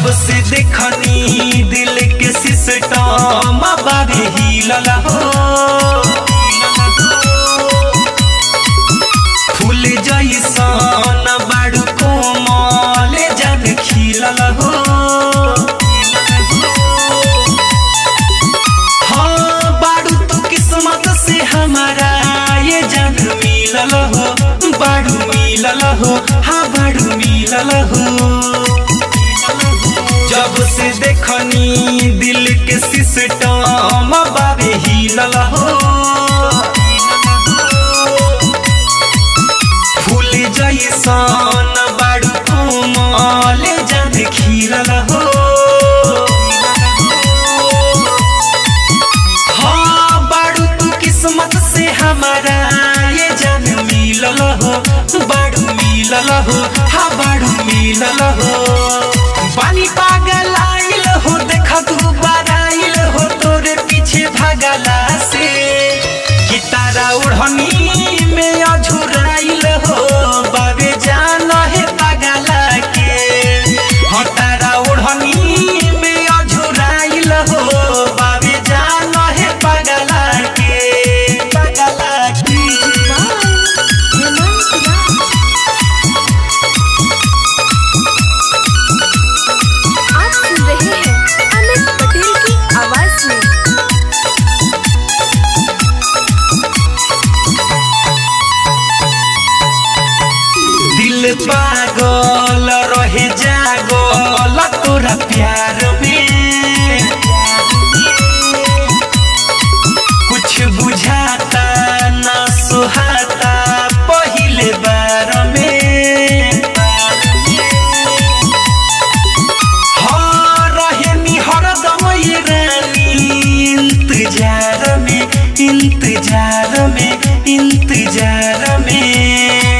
जब से देखनी दिल के सिस्टम बाबे हिलल हो फूल जैसन बाड़ू कोमल जन खिलल हो हाँ बाड़ू तो किस्मत से हमारा ये जन मिलल हो बाड़ू मिलल हो हाँ बाड़ू मिलल हो जब से देखनी दिल के सिस्टम बाबे हिलल हो फूल जैसन बाड़ू कोमल जन खिलल हो हाँ बाड़ू तू किस्मत से हमारा ये जन मिलल हो बाड़ू मिलल हो हाँ बाड़ू मिलल हो पानी पागल आइल हो देख तू बराइल हो तोरे पीछे भगला से कि तारा उड़नी में अझुराइल हो बाबे जान है पगला के हाँ तारा उड़नी में अझुराइल हो बाबे जान है पगला के पगला के हेमंत राज आप सुन रहे हैं अमित पटेल की आवाज में दिल पागल रहे जागल तोरा प्यार में कुछ बुझाता ना सुहाता पहिले बार में हाँ रहे हरदम ये रानी इंतजार में इंतजार में इंतजार में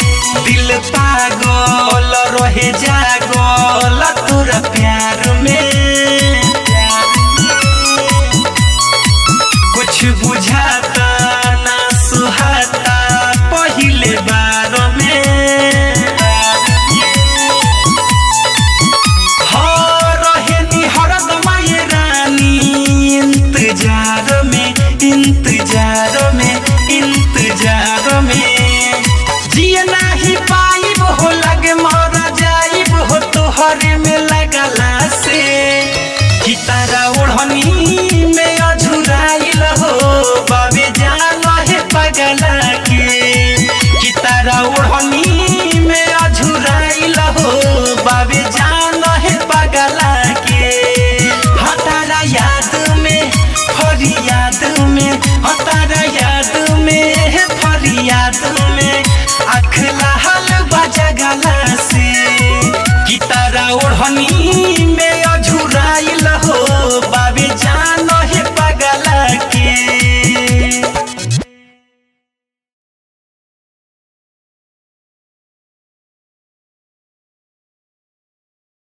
दिल पागल रहे जागल तोरा प्यार में